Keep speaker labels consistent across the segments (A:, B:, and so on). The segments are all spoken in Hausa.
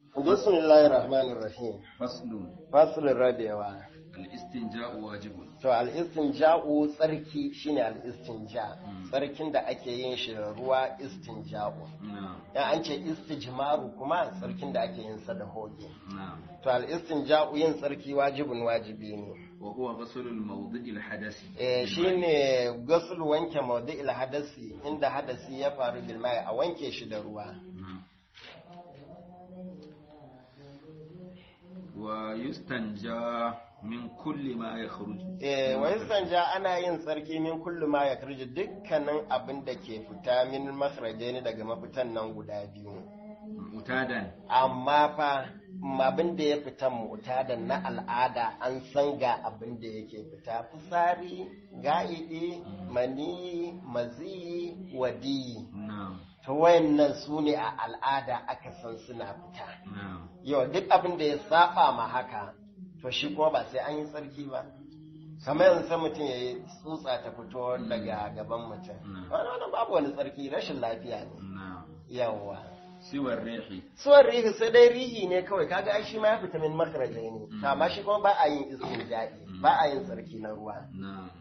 A: Bismillahir Rahmanir Rahim.
B: faslun
A: Faslin rabewa.
B: al-istinja'u wajibun
A: To al-istinja'u tsarki shine al-istinja.
B: Mm.
A: Tsarkin da ake yin shi da ruwa istinja'u.
B: na'am
A: Ya an ce istijmaru kuma tsarkin da ake yin sa da hoge.
B: na'am
A: To al-istinja'u yin tsarki wajibin wajibi ne.
B: wa huwa ghusl al-mawdi' al-hadathi
A: Eh shine gasul wanke mawdi'il hadasi inda hadasi ya faru bil mai a wanke shi da ruwa.
B: na'am wa yustanja min kulli ma yakhruju
A: Eh, wai sanja ana yin tsarki min kullu ma ya karji dukkanin abin da ke fita min makhraje ne daga mafitan nan guda biyu.
B: mutadan
A: Amma fa m- abin da ya fita muta da na al'ada an san ga abin da yake fita fitsari, ga'idi, mani, mazi, wadi.
B: na'am
A: To wayannan su ne a al'ada aka san suna fita.
B: na'am
A: Yau duk abin da ya saba ma haka, to shi kuma ba sai an yi tsarki ba. Kamar yanzu sai mutum ya yi tsutsa ta fito daga gaban mutum.
B: Mm.
A: Wani wani babu wani tsarki rashin lafiya ne.
B: na'am
A: Yawwa.
B: siwa rihi
A: Suwar rihi sai dai rihi ne kawai kaga ai shi ma ya fita min makarajai ne.
B: Mm.
A: Amma shi kuma ba a yin istinja'i,
B: Mm.
A: ba a yin tsarki na ruwa.
B: na'am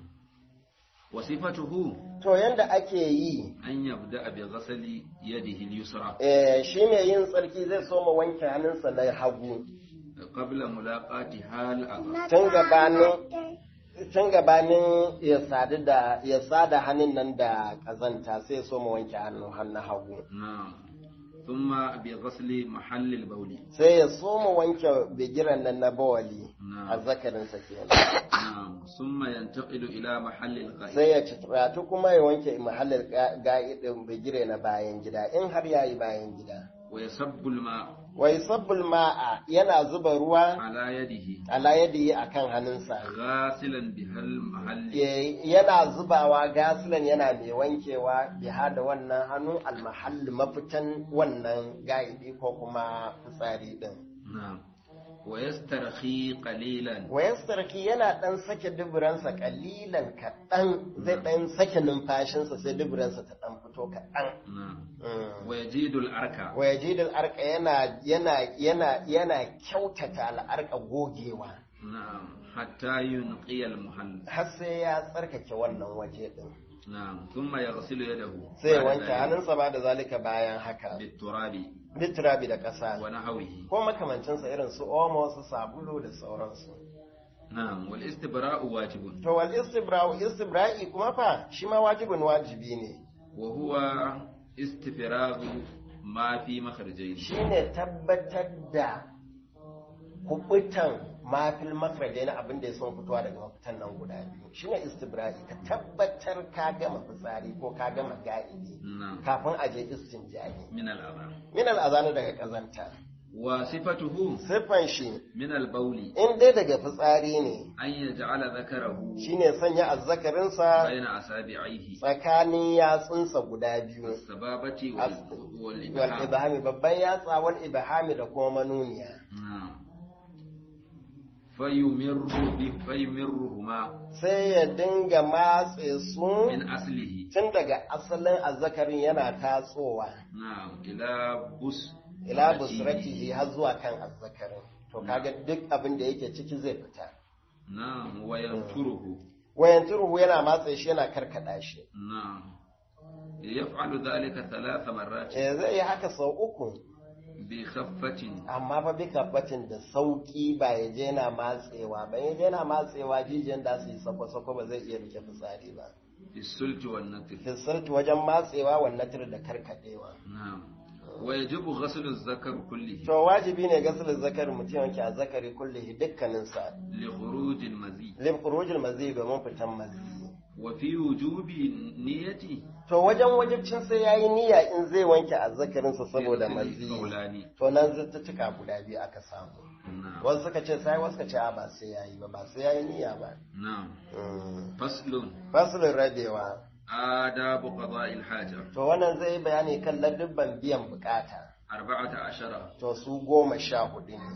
B: wa sifatuhu
A: To yanda ake yi
B: an yabda bi ghasli yadihi al-yusra
A: eh, shi mai yin tsarki zai so ma wanke hannunsa na hagu.
B: qabla mulaqati hal adha
A: tun gabanin tun gabanin ya sadu da ya sada hannun nan da kazanta sai so mu wanke hannu hannun hagu
B: na'am thumma bi ghasli mahall al-bawl
A: sai ya so mu wanke bigiran nan na bawali
B: Na'am.
A: a zakarin sa kenan
B: na'am thumma yantaqilu ila mahall al-ghaib
A: sai ya ci kuma ya wanke mahallin ga'idin bigire na bayan gida in har yayi bayan gida
B: wa yasabbu al-ma
A: wai sabbul ma'a yana zuba ruwa
B: ala yadihi
A: ala yadihi akan hannunsa
B: ghasilan bihal mahall
A: Eh, yana zubawa gasilan yana mai wankewa biha da wannan hannu almahalli mafitan wannan gaidi ko kuma fitsari din
B: na'am wa yastarhi qalilan
A: wayan sarki yana dan sake duburansa kalilan kaɗan zai dan sake numfashinsa sai duburansa ta dan fito kaɗan
B: na'am
A: Mm.
B: wa yajidu al-arka
A: wa yajidul arka yana yana yana yana kyautata al'arka gogewa
B: na'am hatta yunqi al-muhall
A: har sai ya tsarkake wannan waje din
B: na'am thumma yaghsilu yadahu
A: sai ya wanke hannunsa ba da zalika bayan haka
B: biturabi
A: bitirabi da ƙasa
B: wa nahwihi
A: ko makamancinsa irin su omo su sabulu da sauransu
B: na'am wal istibra'u wajibun
A: to wal istibra'u istibra'i kuma fa shi ma wajibin wajibi ne
B: wa huwa istifragu ma fi makhrajayn
A: shine tabbatar da kubutan mafil mafarjai na abin da ya son fitowa daga mafitan nan guda biyu shine istibra'i ka tabbatar ka gama fitsari ko ka gama ga'idi
B: na'am
A: kafin a je istinja'i
B: min al-adha
A: min al'azanu daga kazanta
B: wa sifatuhu
A: siffan shi
B: min al-bawli
A: in dai daga fitsari ne
B: an yaj'ala dhakarahu
A: shine sanya azzakarinsa
B: bayna asabi'ihi
A: tsakanin yatsunsa guda biyu
B: as-sababati wal wal
A: wal
B: ibham
A: ibhami babban yatsa wal ibhami da kuma manuniya
B: na'am fayumirru bi fayumirruhuma
A: sai ya dinga matse su
B: min aslihi
A: tun daga asalin azzakarin yana tatsowa
B: na'am ila bus
A: ila busratihi har zuwa kan azzakarin to kaga duk abin da yake ciki zai fita
B: na'am wa yanturuhu
A: wayan turuhu yana matse shi yana karkada shi
B: na'am yaf'alu dhalika thalath marrat
A: eh zai yi haka sau uku
B: bi khaffatin
A: amma fa bi kabbatin da sauki ba ya je yana matsewa ba ya je yana matsewa jijiyan da su yi sako-sako ba zai iya rike fitsari ba
B: fi sulti wan natr
A: fisirti wajen matsewa wannan tir da karkadewa
B: na'am wa yajibu ghaslu az-zakar kullihi
A: to wajibi ne gasulun zakari mutum yanke a zakari kullihi dukkaninsa
B: li khuruj al-mazi
A: lim khurujul mazi domin fitan mazi
B: wa fi wujubi niyyati
A: to wajen wajibcin sai yayi niyya in zai wanke azzakarinsa saboda mazi
B: qawlani
A: to nan zattuka guda biyu aka samu
B: na'am
A: wasu suka ce sai wasu suka ce a ba sai yayi ba ba sai yayi niyya ba
B: na'am
A: Mm.
B: faslun
A: fasulun rabewa
B: adabu qada'i al-haja
A: to wannan zai yi bayani kan ladubban biyan bukata
B: arba'ata ashara
A: to su goma sha hudu ne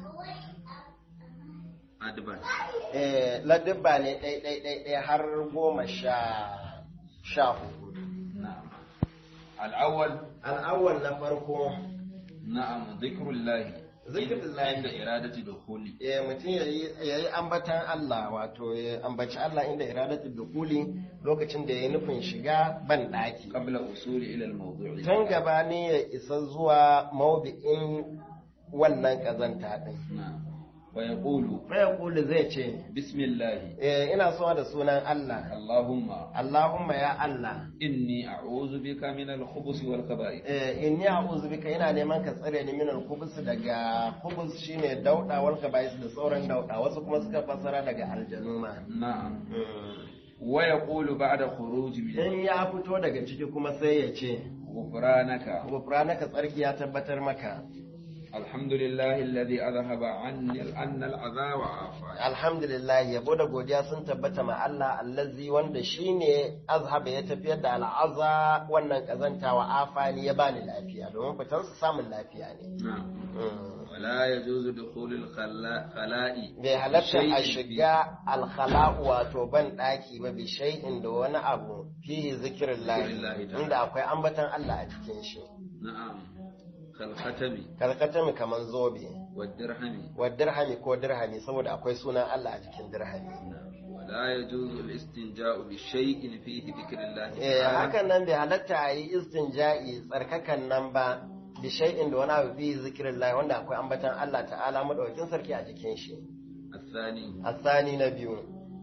B: adban
A: eh ladubba ne ɗai ɗai ɗai ɗai har goma sha sha hudu
B: na'am al-awwal
A: al'awwal na farko
B: na'am dhikrullahi
A: zikirullahi
B: inda iradati dukhuli
A: eh mutum ya yi ambatan Allah wato ya ambaci Allah inda iradatu dukuli lokacin da ya nufin shiga ban daki
B: qabla usuli ila al-mawdu'i
A: tun gaba ne ya isa zuwa maubi'in wannan kazanta din
B: na'am wa yaqulu
A: fa yaqulu zai ce
B: bismillah
A: eh ina so da sunan Allah
B: allahumma
A: Allahumma ya Allah
B: inni a'udhu bika min al-khubuth wal khaba'ith
A: eh inni a'udhu bika ina neman ka tsare ni min al-khubus daga khubus shine dauda wal kaba'is da sauran dauda wasu kuma suka fassara daga aljanu ma
B: na'am
A: Mm.
B: wa yaqulu ba'da khuruj min
A: in ya fito daga ciki kuma sai ya ce
B: ghufranaka
A: gufranaka tsarki ya tabbatar maka
B: alhamdulillahi alladhi adhhaba anni anna al-adha wa afani
A: alhamdulillah yabo da godiya sun tabbata ma Allah allazi wanda shine azhaba ya tafiyar da al'aza wannan kazanta wa afani ya bani lafiya domin fitan su samun lafiya ne
B: na'am
A: Mm.
B: ولا يجوز دخول الخلاء
A: bai halatta a
B: بشيء
A: shiga alkhala'u wato ban daki ba bi shay'in da wani abu fi zikirin
B: Zikrillahi ta'ala.
A: inda akwai ambatan Allah a cikin shi
B: نعم كالختم
A: karkatami kaman zobe
B: والدرهم
A: wa dirhami ko dirhami saboda akwai sunan Allah a cikin dirhami
B: نعم. ولا يجوز الاستنجاء بشيء فيه ذكر الله
A: Eh,
B: تعالى
A: hakan nan bai halatta a yi istinja'i tsarkakan nan ba bi shay'in da wani abu fi zikirin wanda akwai ambatan Allah ta'ala madaukakin sarki a jikin shi
B: الثاني
A: asani na biyu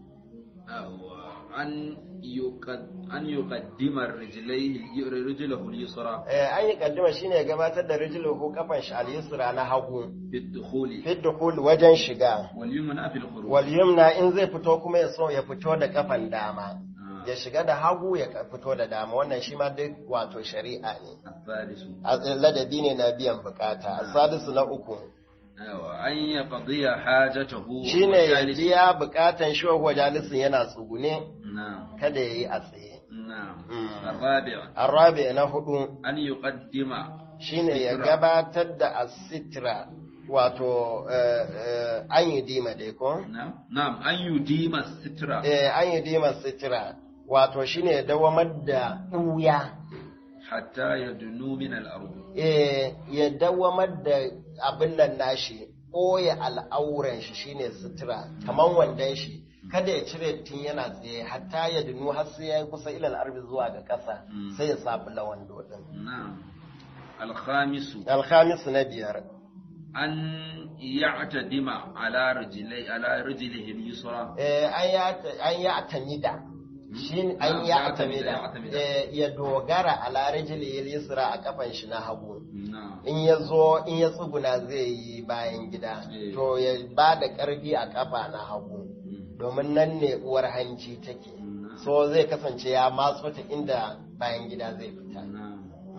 B: هو أن يقد أن يقدم الرجلين رجله اليسرى
A: Eh, an yi kaddima shine ya gabatar da rijluhu kafan shi al-yusra na hagu
B: بالدخول
A: fi dukhul wajen shiga
B: واليمنى في الخروج
A: wal yumna in zai fito kuma ya so ya fito da kafan dama
B: آه.
A: ya shiga da hagu ya ka- fito da dama wannan shi ma duk wato shari'a ne
B: الثالث
A: A- ladabi ne na biyan bukata salisu na uku
B: أيوة. أن يقضي حاجته
A: shine ya
B: وجالس-
A: biya bukatan shi wa jalisin yana tsugune
B: نعم
A: kada ya yi a tsaye
B: نعم
A: مم.
B: الرابع
A: arabi na hudu
B: أن يقدم
A: shine ya
B: Sitra.
A: gabatar da asitra wato eh, eh, an yi dima dai ko
B: نعم نعم أن يديم السترة
A: eh, an yi dima sitra wato shine ya dawamar da ɓuya
B: حتى يدنو من الأرض
A: eh, ya dawamar da abin nan nashi ɓoye al'auran shi shine sutura kamar wandon shi kada ya cire tun yana tsaye hatta ya dunu har sai ya yi kusa ilal arbi zuwa ga ƙasa
B: Mm.
A: sai ya sabu lawando din
B: نعم الخامس
A: alhamis na biyar
B: أن يعتدم على رجلي على رجله اليسرى
A: eh, an ya- an yi atamida shi an
B: Na'am,
A: yi
B: ya atamida, ya
A: atamida
B: atamida.
A: eh, ya dogara a larijili yusra a kafan shi na hagu
B: نعم
A: in ya zo in ya tsuguna zai yi bayan gida
B: Eh.
A: to ya ba da ƙarfi a kafa na hagu
B: مم.
A: domin nan ne uwar hanci take
B: نعم.
A: so zai kasance ya matso ta inda bayan gida zai fita
B: نعم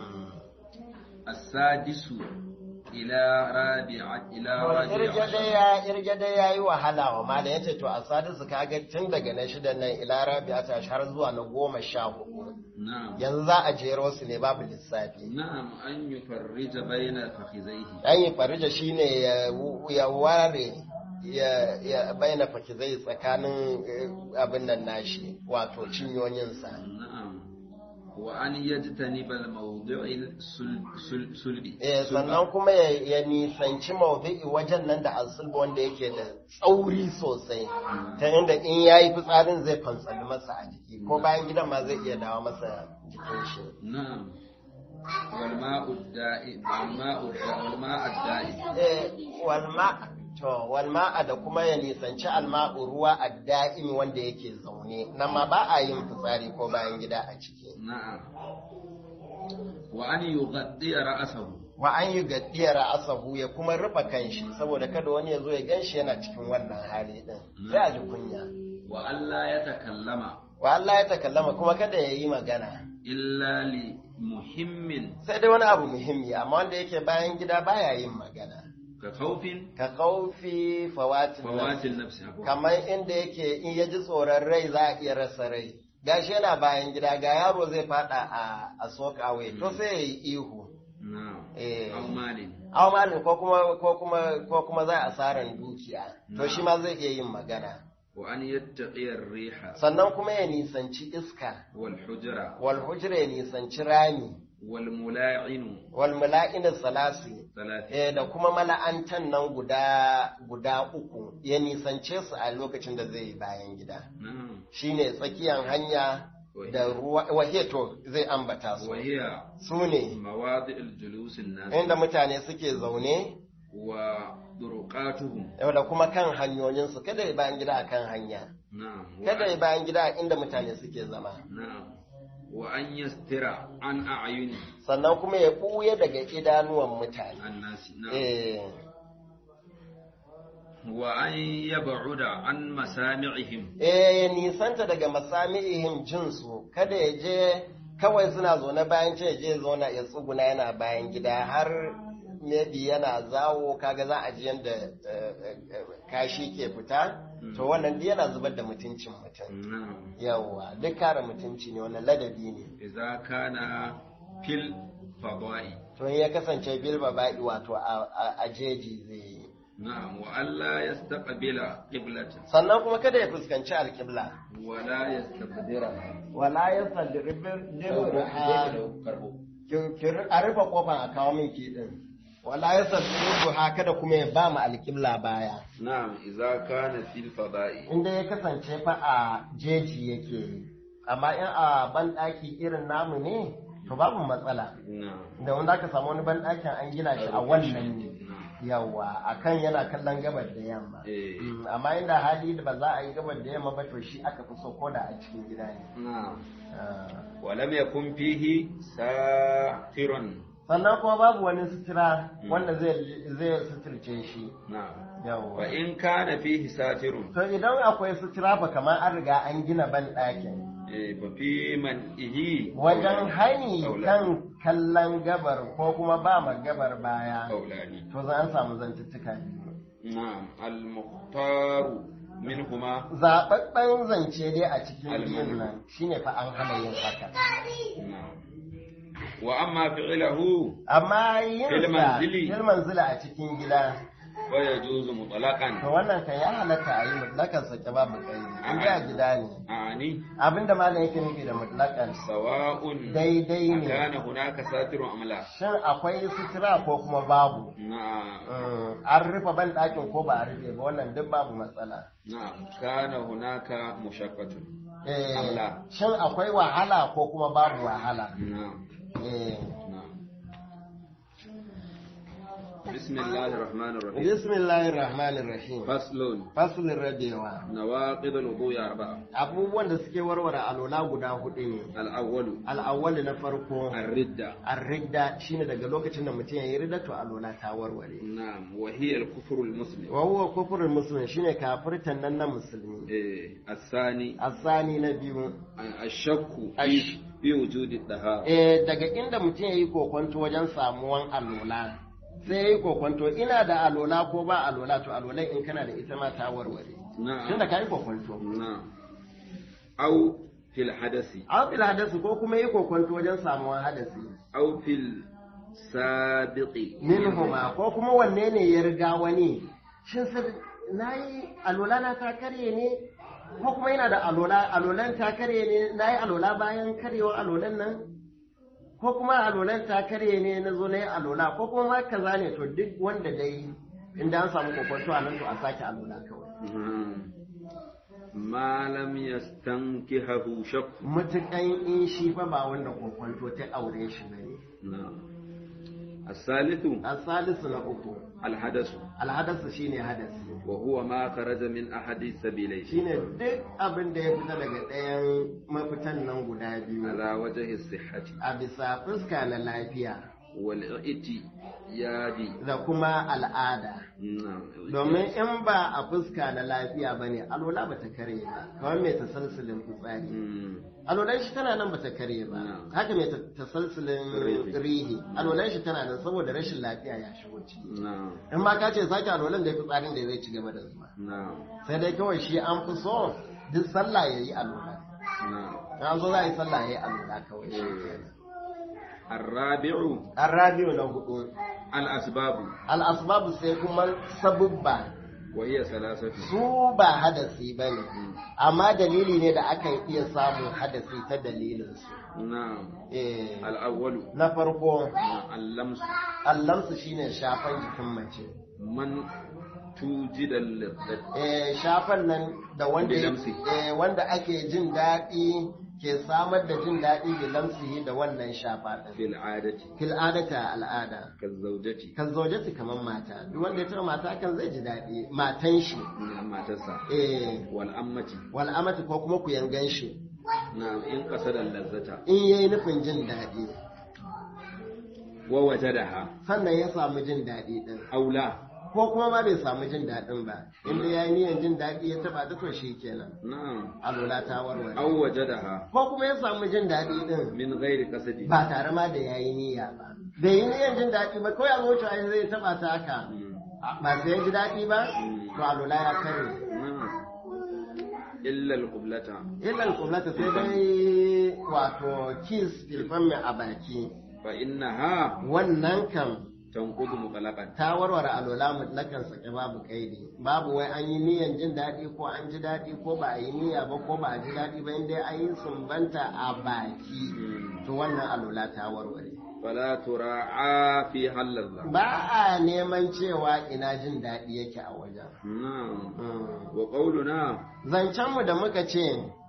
B: السادس إلى رابعة إلى رابعة عشر.
A: irge dai ya yi wahala wa mala ya ce to a sadisu kaga tun daga na shida nan ila rabi'a ta har zuwa na goma sha hudu
B: نعم
A: yanzu za a jero su ne babu lissafi
B: نعم أن يفرج بين فخذيه
A: an yi farija shine ya ya ware ya ya bayyana fakizai tsakanin eh, abin nan nashi wato cinyoyinsa
B: نعم وأن يجتنب الموضع السلبي
A: eh sannan kuma ya, ya nisanci maudu'i wajen nan da asulba wanda yake da tsauri sosai ta inda in yayi fitsarin zai fantsali masa a jiki ko bayan gidan ma zai iya dawo masa jikin shi
B: نعم والماء الدائم والماء الدائم والماء الدائم
A: eh walma to walma da kuma ya nisanci alma'u ruwa a da'imi wanda yake zaune nan ma ba a yin fitsari ko bayan gida a ciki
B: نعم وأن يغطي رأسه
A: wa an yi gaddiyar asahu ya kuma rufe kanshi saboda kada wani ya zo ya ganshi yana cikin wannan hali din sai a ji kunya
B: وأن لا يتكلم
A: wa Allah ya takallama kuma kada ya yi magana
B: إلا لمهم
A: sai dai wani abu muhimmi amma wanda yake bayan gida baya yin magana
B: كخوف
A: ka kaufi fawatin
B: فوات
A: nafsi.
B: النفس عفوا.
A: kamar inda yake in ya ji tsoron rai za a iya rasa rai gashi yana bayan gida ga yaro zai fada a a sokawai to sai ya yi ihu
B: نعم
A: Eh.
B: أو مال
A: aw malin ko kuma ko kuma ko kuma za a asaran dukiya to shi ma zai iya yin magana
B: وأن يتقي الريح
A: sannan kuma ya nisanci iska
B: والحجرة
A: wal hujra ya nisanci rami
B: wal mula'inu
A: wal mala'in salasi
B: salati
A: eh da kuma mala'antan nan guda guda uku ya nisance su a lokacin da zai yi bayan gida
B: na'am
A: shine tsakiyar hanya da ruwa waheto zai ambata su
B: wa hiya
A: su ne
B: mawadi'ul julusin nas
A: inda mutane suke zaune
B: wa durqatuhum
A: yau da kuma kan hanyoyinsu kada ya bayan gida a kan hanya
B: na'am wa-
A: kada ya bayan gida a inda mutane suke zama
B: na'am wa an yastira an a'yuni
A: sannan kuma ya ɓuya daga idanuwan mutane
B: annasi na'am
A: eh
B: wa an yab'uda an masami'ihim
A: eh ya nisanta daga masami'ihim jinsu kada ya je kawai suna zaune bayan ce ya je zauna ya tsuguna yana bayan gida har maybe yana zawo kaga za a ji yadda kashi ke fita to wannan duk yana zubar da mutuncin mutum
B: na'am
A: yawwa duk kare mutunci ne wannan ladabi ne
B: idza kana fil fada'i
A: to in ya kasance bil baba'i wato a- a a jeji zai yi
B: na'am wa alla yastaqbila qiblatan
A: sannan kuma kada ya fuskanci alƙibla
B: wa la yastaqdira
A: wala ya
B: karbo
A: a rufe kofan a kawo min ki din wala ya duha kada kuma ya ba mu alƙibla baya
B: na'am idza kana fil fada'i
A: inda ya kasance fa a jeji yake yi amma in a banɗaki irin namu ne to babu matsala
B: na'am
A: da wanda aka samu wani banɗakin an gina shi a wannan ne
B: na'am
A: yawa akan yana kallon gabar da yamma
B: eh
A: Mm, amma inda hali da ba za a yi gabar da yamma ba to shi aka fi so ko da a cikin gida ne
B: na'am
A: Ah.
B: wa lam yakun fihi satirun
A: sannan kuma babu wani sutura wanda zai zai suturce shi
B: na'am wa
A: yawa
B: in kana fihi satirun
A: to idan akwai sutura ba kamar an riga an gina ban ɗakin
B: eh fa fi man ihi
A: wajen hani
B: Kaulani.
A: kan kallon gabar ko kuma ba ma gabar baya
B: kaulani
A: to za an samu zantuttuka biyu
B: na'am al muhtaru minhuma
A: zaɓaɓɓen zance dai a cikin
B: Almanu.
A: biyun nan shine fa an hana yin haka
B: na'am wa amma fi'luhu
A: amma yin
B: Fil
A: sa
B: manzili.
A: fil manzila a cikin gida
B: wa yajuzu mutlaqan
A: to wannan kan ya halatta a yi mutlakan sake babu kai in ga gida ne
B: ani
A: abinda malam yake nufi da mutlakan
B: sawa'un
A: daidai ne
B: kana hunaka satirun am la
A: shin akwai sutura ko kuma babu
B: na'am
A: Mm, an rufe ban ɗakin ko ba a rufe ba wannan duk babu matsala
B: na'am kana hunaka mushaqqatun
A: Eh,
B: Allah.
A: shin akwai wahala ko kuma babu wahala
B: na'am
A: Eh,
B: na'am bismillahir rahmanir rahim
A: bismillahir rahmanir rahim
B: faslun
A: faslin rabewa
B: nawaqid al-wudu'i arba'a
A: abubuwan da suke warware alola guda hudu ne
B: al-awwalu
A: al'awwal na farko
B: ar-ridda
A: ar-ridda shine daga lokacin da mutum ya yi ridda to alola ta warware
B: na'am wa hiya al-kufru al-muslim
A: wa huwa kufrul muslim shine kafirtan nan na musulmi
B: eh الثاني
A: asani na biyu
B: الشك
A: الش-
B: في في وجود الطهارة
A: eh daga inda mutum ya yi kokonto wajen samuwan alola sai ya yi kokonto ina da alola ko ba alola to alolan in kana da ita ma ta warware
B: نعم
A: tunda ka yi kokonto
B: نعم أو في الحدث
A: an fil hadasi ko kuma yi kokonto wajen samuwan hadasi
B: أو في السابق
A: minhuma ko kuma wanne ne ya riga wani shin sai na yi alola na ta karye ne ko kuma yana da alola alolan ta karye ne na yi alola bayan karyewa alolan nan ko kuma alolan ta karye ne na zo na yi alola ko kuma ma kaza ne to duk wanda dai inda an samu kokonto a nan to a sake alola kawai
B: نعم. ما لم يستنكهه شك
A: mutukan in shi fa ba wanda kokonto ta aure shi bane
B: نعم الثالث
A: asalisu na uku
B: الحدث
A: alhadasu shine hadasi
B: وهو ما خرج من أحد السبيلين
A: shine duk abin da ya fita daga ɗayan mafitan nan guda biyu
B: على وجه الصحة
A: a bisa fuska na lafiya
B: والاعتياد
A: da kuma al'ada
B: نعم
A: domin in ba a fuska na lafiya ba ne alola ba ta karye ba kamar mai tasalsulin fitsari
B: مم.
A: alolan shi tana nan ba ta karye ba
B: Na'am.
A: haka mai tasalsulin
B: Rihi.
A: rihi alolan shi tana nan saboda rashin lafiya ya shigo ciki
B: نعم
A: in ma ka ce sake alolan da ya fitsarin da zai ci gaba da zuwa
B: نعم
A: sai dai kawai shi an fi so duk sallah ya yi alola
B: نعم
A: an zo za a yi sallah ya yi alola kawai shi kenan
B: الرابع
A: An rabiu na hudu,
B: الأسباب
A: al'asbabu sai kuma sabubba
B: wa hiya salasatu
A: su ba hadasi ba ne amma dalili ne da aka iya samun hadasi ta dalilinsu
B: na'am
A: Eh,
B: al-awwalu
A: na farko
B: al-lamsu
A: allamsu shine shafan jikin mace
B: man tujida al-ladhat
A: Eh, shafan nan da wanda
B: Da lamsi.
A: eh, wanda ake jin daɗi ke samar da jin daɗi da lamsihi da wannan shafa ɗin
B: fil 'adati
A: fil adata al'ada
B: kazawjati
A: kan zaujati kamar mata duk wanda ya taɓa mata kan zai ji daɗi matan shi
B: min matarsa
A: eh
B: wal ammati
A: wal amati ko kuma ku yangan shi
B: na'am in qasada al-lazzata
A: in yayi nufin jin daɗi
B: wa wajadaha
A: sannan ya samu jin daɗi ɗin
B: aula
A: ko kuma ma bai samu jin daɗin ba inda ya yi niyan jin daɗi ya taɓa ta to shi kenan
B: na'am
A: alola ta warware
B: aw wajadaha
A: ko kuma ya samu jin daɗi ɗin
B: min ghairi qasdi
A: ba tare ma da ya yi niyya ba bai yi niyan jin daɗi ba kawai a zuciya ai zai taɓa ta haka ba sai ya ji daɗi ba to alola ya kare
B: na'am illa al-qiblata
A: illa al-qiblata sai dai wato kiss filfan mai a baki
B: fa innaha
A: wannan kam
B: tanqudu mutlaqan
A: ta warware alola mutlakan sake babu kaidi babu wai an yi niyan jin daɗi ko an ji daɗi ko ba a yi niyya ba ko ba a ji daɗi ba inda an yi sumbanta a baki to wannan alola ta warware
B: fala tura'a fi halalla
A: ba a neman cewa ina jin daɗi yake a wajen
B: na'am
A: Mm.
B: wa qawluna
A: zancenmu da muka ce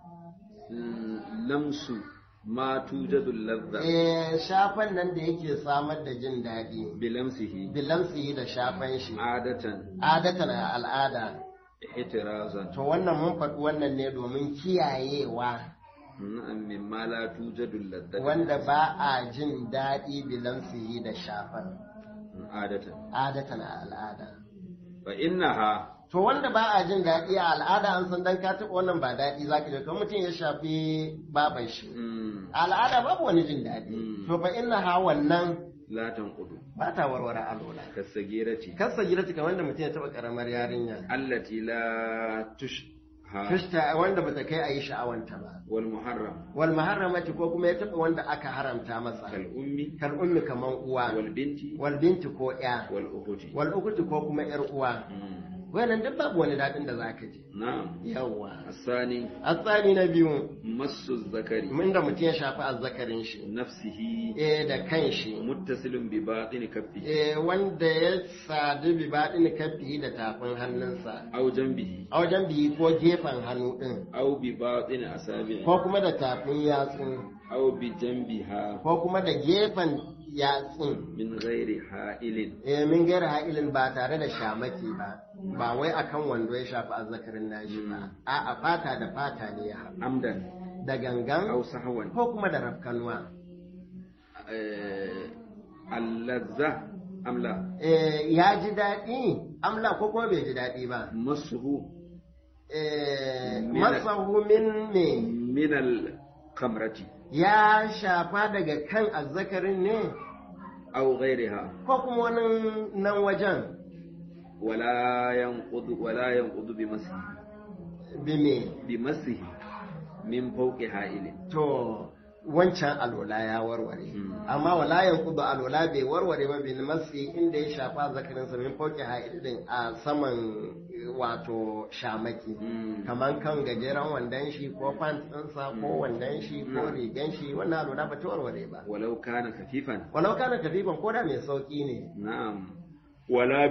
B: mm, lamsu ma tujadu ladha
A: eh, shafan nan da yake samar da jin daɗi
B: bilamsihi
A: bilamsi da shafan shi
B: adatan
A: adatan a al'ada
B: ihtirazan
A: to wannan mun faɗi wannan ne domin kiyayewa
B: na'am mimma la tujadu ladha
A: wanda ba a jin daɗi bilamsi da shafan
B: adatan
A: adatan a al'ada
B: fa innaha
A: to wanda ba a jin daɗi a al'ada an san dan ka taɓa wannan ba daɗi zaka ji kamar mutum ya shafi baban shi
B: mm,
A: a al'ada babu wani jin daɗi
B: Mm.
A: to fa inna ha wannan
B: la tanqudu
A: ba ta warware alola
B: kasagirati
A: kasa gida kamar wanda mutum ya taɓa ƙaramar yarinya
B: allati la tushha
A: Krista wanda bata kai a yi sha'awanta ba
B: wal muharram
A: wal muharramati ko kuma ya taɓa wanda aka haramta masa
B: kal ummi
A: kal ummi kaman uwa
B: wal binti
A: wal binti ko ya
B: wal ukhti
A: wal ukuti ko kuma yar uwa
B: Mm,
A: wannan duk babu wani daɗin da zaka ji
B: na'am
A: yawwa
B: الثاني
A: asali na biyu
B: مس الذكر
A: inda mutum ya shafi azzakarin shi
B: نفسه
A: eh da kan shi
B: متصل بباطن كفه
A: eh wanda ya sadu bi baɗin kafi da tafin hannunsa
B: أو جنبه
A: a wajen biyi ko gefen hannu ɗin
B: أو بباطن أصابعه
A: ko kuma da tafin yatsu
B: أو بجنبها
A: ko kuma da gefen yatsun
B: من غير حائل
A: eh min gaira ha'ilin ba tare da shamaki ba ba wai akan wando ya shafi azzakarin nashi ba a'a fata da fata ne ya haɗu
B: عمدا
A: da gangan
B: أو سهوا
A: ko kuma da rafkanuwa
B: آه، اللذة أم لا
A: eh ya ji daɗi amla ko kuma bai ji daɗi ba
B: مسه
A: eh
B: Min-
A: masahu min me
B: من الخمرة
A: ya shafa daga kan azzakarin ne
B: أو غيرها
A: ko kuma wani nan wajen
B: ولا ينقض ولا ينقض بمسه
A: bi me
B: بمسه من فوق حائل
A: to wancan alola ya warware
B: Mm.
A: amma wala yanqudu alola bai warware ba bin masi inda ya shafa zakarin sa min fauki haidin a saman eh, wato shamaki
B: Mm.
A: kaman kan gajeren wandon shi ko pants ɗinsa ko wandon shi ko
B: Mm.
A: rigan shi wannan alola ba ta warware ba
B: ولو كان خفيفا
A: walau kana kafifan ko da mai sauki ne
B: نعم ولا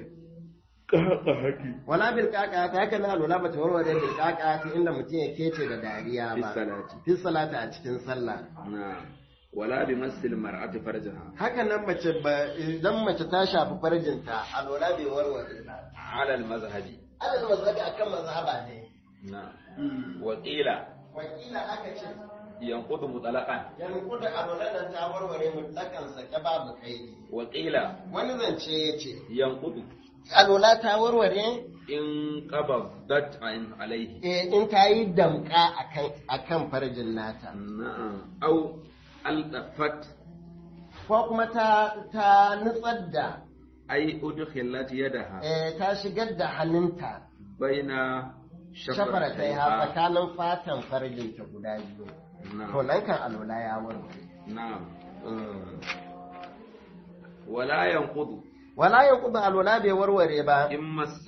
B: بالقهقهة
A: wala bil kaka ta haka na alola ba ta warware bil kaka ta inda mutum ya kece da dariya
B: في
A: ba
B: الصلاة
A: fi salata a cikin sallah
B: نعم ولا بمس المرأة فرجها
A: haka nan mace ba idan mace ta shafi farjinta alola bai warware ba
B: على المذهب
A: alal mazhabi akan mazhaba ne
B: نعم وقيل
A: wakila aka ce
B: ينقض مطلقا
A: yanku da alola nan ta warware mutlakan sake babu kaidi
B: وقيل
A: wani zance ya ce
B: ينقض
A: alola ta warware
B: إن قبضت عن عليه
A: eh, in ta yi damka akan akan farjin nata
B: نعم أو ألطفت
A: ko kuma ta ta nutsar da
B: أي أدخلت يدها
A: eh, ta shigar da hannunta
B: بين
A: shafara ta yi ha
B: شفرتيها
A: tsakanin fatan farjinta guda biyu to
B: نعم
A: nan kan alola ya warware
B: نعم
A: Mm.
B: ولا ينقض
A: wala ya kuba alola bai warware ba
B: إن مست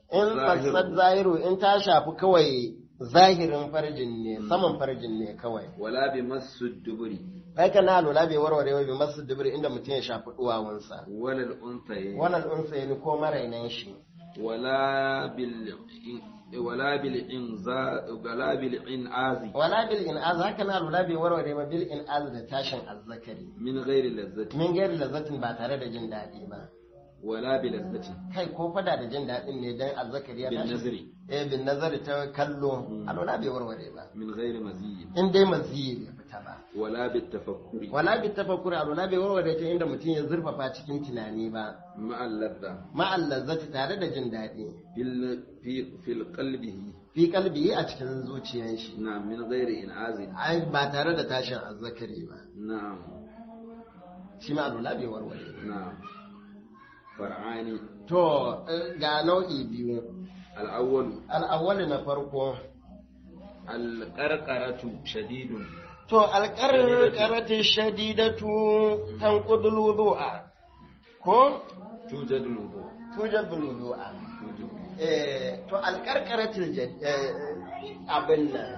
A: in
B: Zahiru.
A: fasad zahiru in ta shafi kawai zahirin farjin ne saman farjin ne kawai
B: wala bi masu duburi
A: haka na lura bai warware wa bi masu dubir inda mutum ya shafi duwawunsa
B: wala al-unthayayn
A: wannan unsa ne ko marainan shi
B: wala bil wala bil inza wala bil inazi
A: wala bil in'az haka na lura bai warware ba bil in'az da tashin azzakari
B: min ghairi lazzati
A: min gairi lazzatin ba tare da jin daɗi ba
B: wala bi lazzati
A: kai ko fada da jin daɗin ne dan azzakari ya
B: bin
A: tashi
B: nazri
A: eh bin nazari ta kallo alwala bai warware ba
B: min ghairi maziyi
A: in dai maziyi bai fita ba
B: wala bi tafakkuri
A: wala bi tafakkuri alwala bai warware ta inda mutum ya zurfafa cikin tunani ba
B: ma'a ladda
A: ma'al lazzati tare da jin daɗi
B: fil fi fil qalbihi
A: fi kalbi a cikin zuciyar shi
B: na min ghairi inazi
A: ai ba tare da tashin azzakari ba
B: na'am
A: shi ma alwala bai warware ba
B: na'am far'ani
A: to eh, ga nau'i biyu
B: al-awwal
A: al'awwali na farko
B: al-qarqaratu shadidun
A: to alƙarƙaratin shadidatu tanqudul wudu'a ko
B: tujadu wudu
A: tujabul wudu'a
B: tujibu
A: eh to alƙarƙaratin abin nan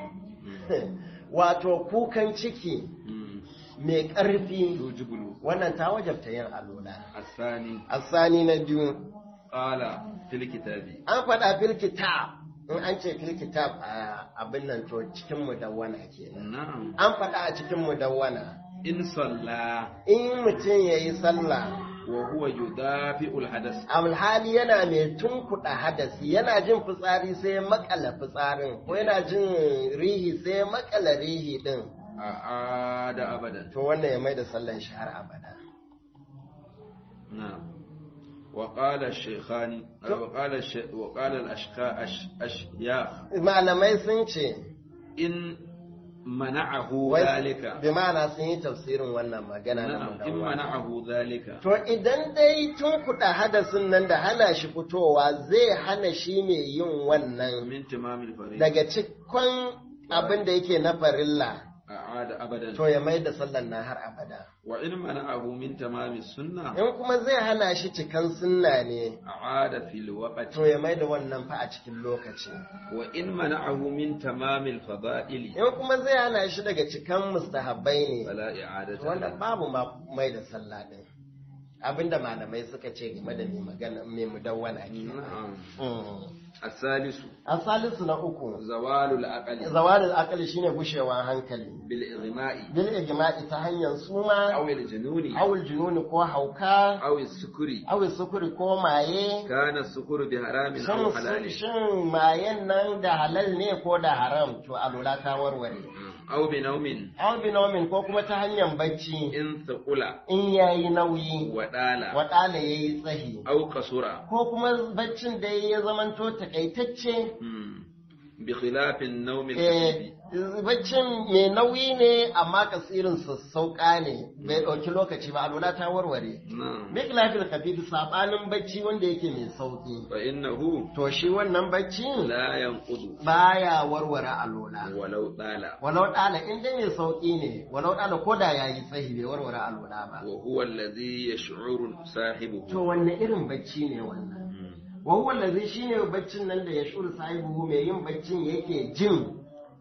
A: wato kukan ciki
B: Mm.
A: mai ƙarfi
B: tujibu wudu
A: wannan ta wajabta yin alola
B: الثاني
A: asani na biyu
B: قال في الكتاب
A: an faɗa fil kitab in an ce fil kitab a abin nan to cikin mudawwana kenan
B: نعم
A: an faɗa a cikin mudawwana
B: إن صلى
A: in mutum ya yi sallah
B: وهو يدافع الحدث
A: alhali yana mai tunkuɗa hadasi yana jin fitsari sai ya makala fitsarin ko yana jin rihi sai ya makala rihi din
B: أعاد أبدا
A: to wannan ya mai da sallan shi har abada
B: نعم وقال الشيخان وقال الش... وقال الأشقاء أش... أشياخ
A: malamai sun ce
B: إن منعه
A: wai
B: ذلك
A: bi ma'ana sun yi tafsirin wannan magana na
B: نعم إن
A: mudawwana
B: منعه ذلك
A: To idan dai tun kuɗa hadasin nan da hana shi fitowa zai hana shi mai yin wannan
B: من تمام الفريضة
A: daga cikon abin da yake na farilla
B: أعاد أبدا
A: to ya mai da sallan na har abada.
B: وإن منعه من تمام السنة
A: In kuma zai hana shi cikan sunna ne
B: أعاد في الوقت
A: to ya mai da wannan fa a cikin lokaci.
B: وإن منعه من تمام الفضائل
A: In kuma zai hana shi daga cikan mustahabbai ne
B: فلا إعادة
A: wannan
B: له.
A: babu ma mai da sallah din. Abinda malamai suka ce game da mai magana mai mudawwana ke.
B: نعم
A: Mm.
B: الثالث
A: A salisu na uku.
B: زوال العقل
A: zawalin akali shine gushewa hankali
B: بالإغماء
A: bil ijma'i ta hanyar suma
B: أو الجنون
A: awul jununi ko hauka
B: أو السكر
A: awul sukuri ko maye
B: كان السكر بحرام أو
A: shin
B: حلال
A: shin mayen nan da halal ne ko da haram to alula ta warware
B: أو بنوم
A: aw binomin ko kuma ta hanyar bacci
B: إن ثقل
A: in yayi nauyi
B: ودال
A: wadala yayi tsahi
B: أو قصر
A: ko kuma baccin da ya zamanto takaitacce
B: مم. بخلاف النوم
A: eh
B: الخفيف
A: baccin mai nauyi ne amma kasirin sassauka ne bai ɗauki lokaci ba alula ta warware
B: نعم
A: Miklafil kafidu sabanin bacci wanda yake mai sauki.
B: فإنه
A: To shi wannan bacci
B: لا ينقض
A: baya warware alola.
B: ولو طال
A: Walau ɗala in dai mai sauki ne, walau ɗala ko da ya yi tsahi bai warware alola ba.
B: وهو الذي يشعر صاحبه
A: To wanne irin bacci ne wannan?
B: مم.
A: Wahuwa lazi shi ne baccin nan da ya shuru sahibu mai yin baccin yake jin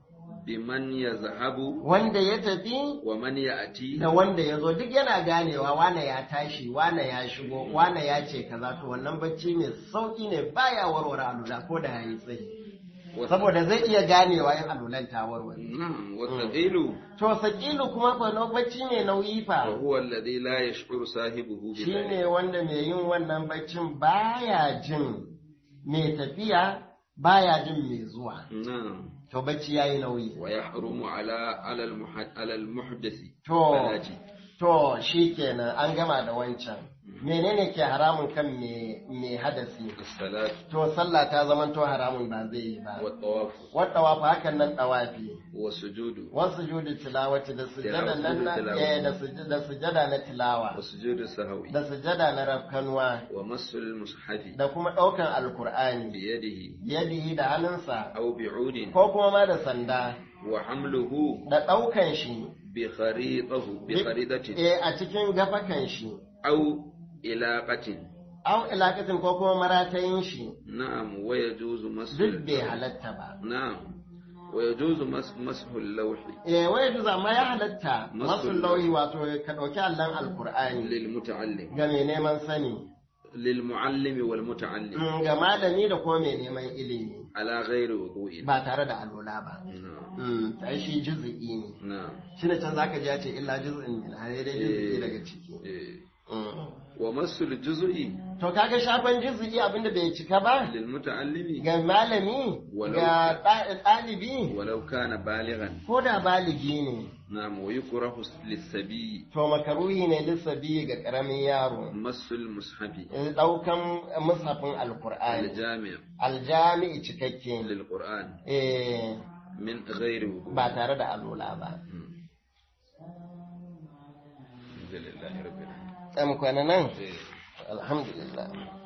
B: بمن يذهب
A: wanda ya tafi
B: ومن يأتي
A: da wanda ya zo duk yana ganewa wane ya tashi wane ya shigo wane ya ce kaza to wannan bacci mai sauki ne baya warware alula ko da ya yi tsayi. saboda zai iya ganewa yin alulan ta warware.
B: نعم والثقيل
A: To sakilu kuma fa na bacci ne nauyi fa
B: وهو الذي لا يشعر صاحبه
A: shi
B: بذلك
A: ne wanda mai yin wannan baccin baya jin mai tafiya baya jin mai zuwa.
B: نعم
A: To bacci yayi nauyi.
B: ويحرم على على المحد على المحدث
A: To
B: فلاجي
A: to shi kenan an gama da wancan. Menene ke haramun kan mai mai hadasi?
B: الصلاة
A: To sallah ta zaman to haramun ba zai yi ba.
B: والطواف
A: Wata wafa hakan nan tawafi.
B: والسجود
A: Wasu judu tilawati da sujada nan na
B: Tilawa.
A: eh, da sujada da sujada na tilawa.
B: وسجود السهو
A: Da sujada na rafkanuwa.
B: ومس المصحف
A: da kuma ɗaukan alkur'ani
B: بيده
A: yadihi da hannunsa
B: أو بعود
A: ko kuma ma da sanda
B: وحمله
A: da ɗaukan shi
B: بخريطه بخريطة
A: eh, a cikin gafakan shi
B: أو إلاقة
A: au ilakatin ko kuma maratayin shi
B: na'am wa yajuzu mashu
A: duk bai halatta ba
B: na'am wa yajuzu mas- mashu al-lawhi
A: eh wai duza amma ya halatta
B: Masul
A: masu lauyi wato ka ɗauki allon alkur'ani
B: lil muta'allim
A: ga mai neman sani
B: lil mu'allimi wal muta'allim
A: mm, ga malami da kuma mai neman ilimi
B: ala ghairi wudu'in
A: ba tare da alola ba
B: na'am
A: Mm, ta shi juzu'i ne
B: na'am
A: shi ne can zaka ji ya ce illa juz'in min a dai juzu'i daga ciki
B: eh
A: Mm.
B: wa masul juz'i
A: to kaga shafan juzu'i abinda bai cika ba
B: lil muta'allimi
A: ga malami
B: Walau-
A: ga ɗa- ɗalibi
B: walau kana balighan
A: ko da baligi ne
B: na'am wa yukrahu lis-sabi
A: to makaruhi ne lissabi ga ƙaramin yaro
B: masul mushafi
A: ɗaukan mushafin alkur'ani
B: al-jami'
A: aljami'i cikakke
B: lil qur'an
A: eh
B: min ghairi wudu'
A: ba tare da alola ba
B: alhamdulillahi rabbil alamin
A: ɗan kwana nan
B: eh
A: alhamdulillah